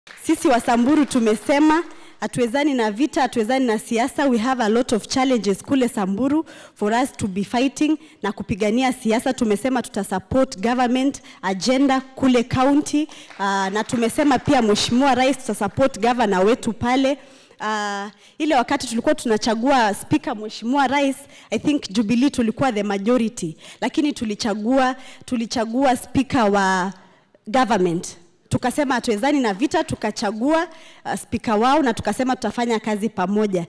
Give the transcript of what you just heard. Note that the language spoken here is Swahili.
Sisi Wasamburu tumesema hatuwezani na vita, hatuwezani na siasa. We have a lot of challenges kule Samburu for us to be fighting na kupigania siasa. Tumesema tuta support government agenda kule county uh, na tumesema pia Mheshimiwa Rais tuta support governor wetu pale Uh, ile wakati tulikuwa tunachagua speaker Mheshimiwa Rais, I think Jubilee tulikuwa the majority, lakini tulichagua tulichagua speaker wa government tukasema hatuwezani na vita, tukachagua uh, spika wao na tukasema tutafanya kazi pamoja.